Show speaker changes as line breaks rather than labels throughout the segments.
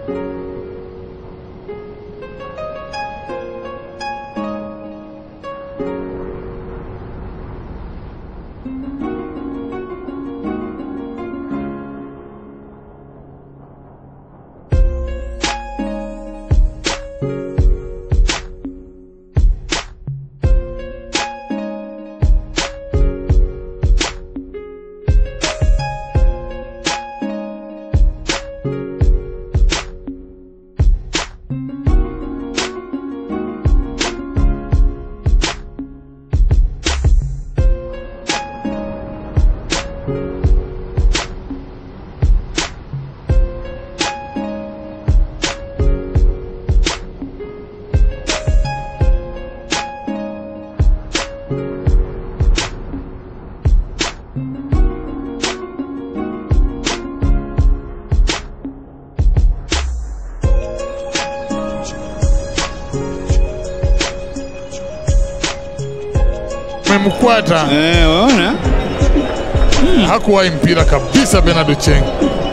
Memkwata
Eh, waona?
hakuwahi mpira kabisa Bernard Ocheng.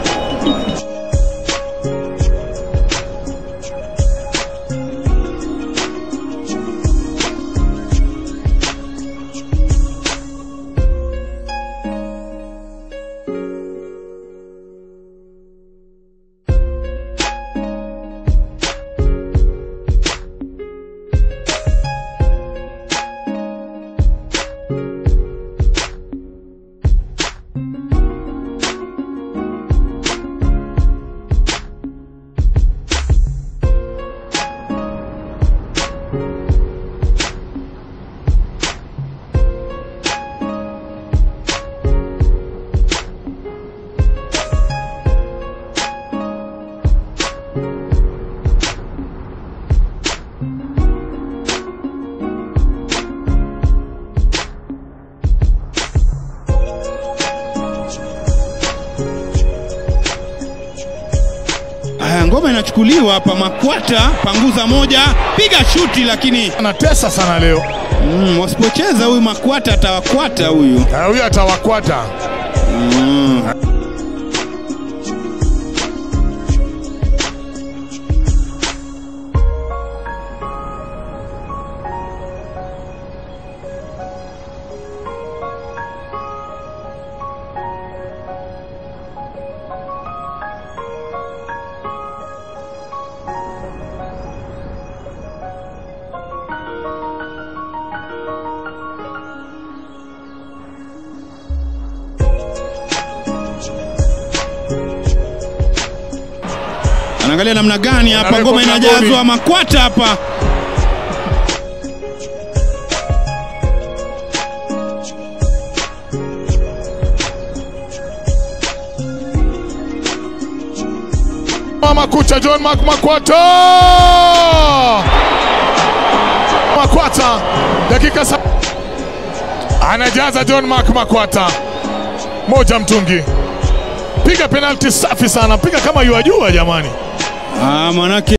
Aya, ngoma inachukuliwa hapa. Makwata panguza moja, piga shuti, lakini
Anatesa sana leo.
mm, wasipocheza huyu Makwata atawakwata huyu.
Ah, Huyu atawakwata.
Anaangalia namna gani hapa,
Anawekwa
ngoma
mlangoni.
inajazwa. Makwata hapa
Mama kucha John Mark Makwata. Makwata dakika sa... anajaza John Mark Makwata moja mtungi, piga penalti safi sana, piga kama yuajua jamani.
ah, manake